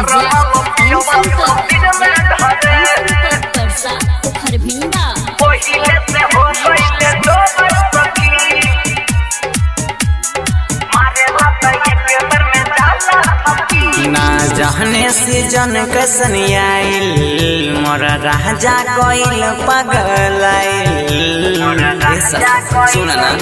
परसा हरभिंडा ना जहने सीजन कैसन आइल मोर राजा कोइल पगल सुन ना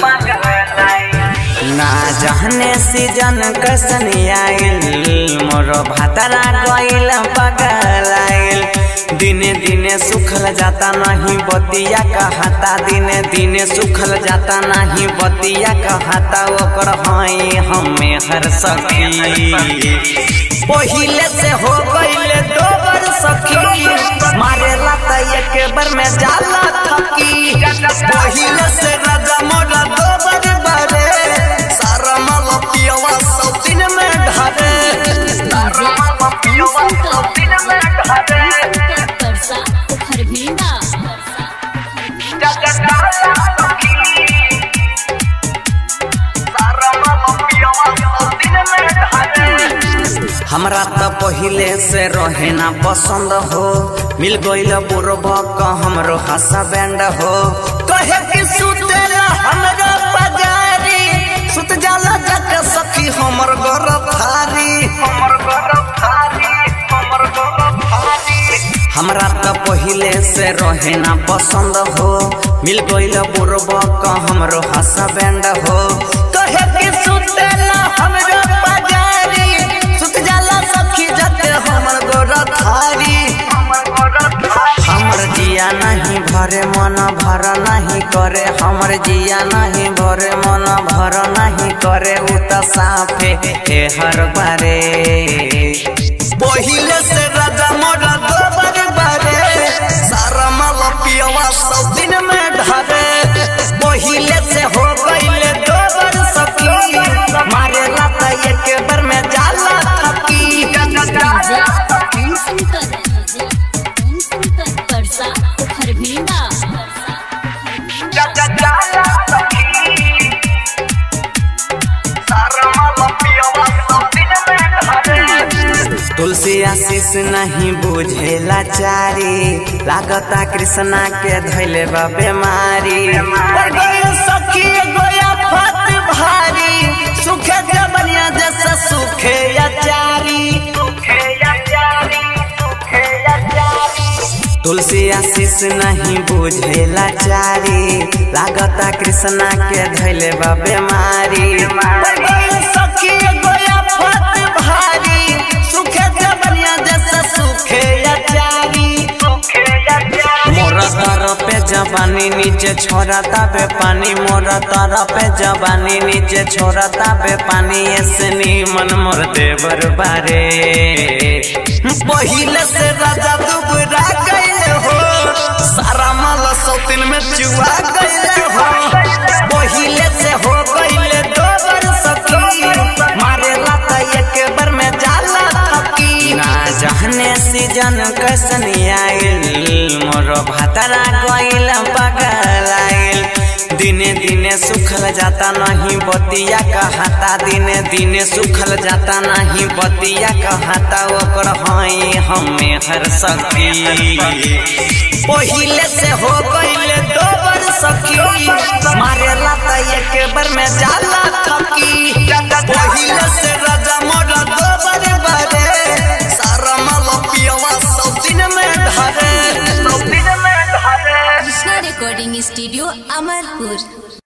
ना जहने सीजन कैसन आइल मोर भातरा कोइल पगल दिने दिने सुखल जाता नहीं बतिया कहता दिने दिने सुखल जाता नहीं बतिया कहता ओकर हई हमें हर सखी पहिले से हो गईले दो बार सखी मारेला त एक बार में जाला थकी पहिले से राजा मोरा दो बार बारे सारा माल पियवा सब दिन में ढारे परसा हरभिंडा हमरा त पहिले से रहे ना पसंद हो मिल गईल बुरबक हमरो हसा बैंड हो कहे कि सुतेला हमरा बाजारी सुत जाला जक सखी हमर घर थारी हमर घर थारी हमर घर थारी हमरा त पहिले से रहे ना पसंद हो मिल गईल बुरबक हमरो हसा बैंड हो कहे कि सुतेला हमरा बाजारी सुत जाला सखी जते हमर गोर थारी हमर जिया नहीं भरे मन भर नहीं करे हमर जिया नहीं भरे मन भर नहीं करे उ त साफे हे हर बारे पहिले से राजा मोर दोबर बारे सारा माल पियवा सब दिन में ढारे पहिले से हो गईले दोबर सखी मारेला त एक बार में जाला थकी परसा हरभिंडा तुलसी आशीष नहीं बुझेला चारी लागता कृष्णा के धैले बा बीमारी पर गइल सखी गोया फत भारी सुखे जबनिया जैसा सुखे अचारी तुलसी आशीष नहीं बुझेला चारी लागता कृष्णा के धैले बा बीमारी पर गइल सखी गोया फत भारी सुखे जबनिया जैसा सुखे अचारी मोरा तर पे जवानी नीचे छोड़ा ताबे पानी मोरा तर पे जवानी नीचे छोड़ा ताबे पानी ऐसे मन मोर देवर बारे पहिले से राजा दुबरा गईले हो सारा माल सौतिन में चुआ गईले हो पहिले से हो गईले दो बार सखी मारेला त एक बार में जाला थकी ना जहने सीजन कैसन आइल मोर भातरा गइल पगल आइल दिने दिने सुखल जाता नहीं बतिया कहता दिने दिने सुखल जाता नहीं बतिया कहता ओकर हई हमें हर सखी पहिले से हो गईले दो बार सखी मारेला त एक बार में जाला थकी पहिले से राजा मोर दो बार बारे सारा माल पियवा सब दिन में ढारे सब दिन में ढारे कृष्णा रिकॉर्डिंग स्टूडियो अमरपुर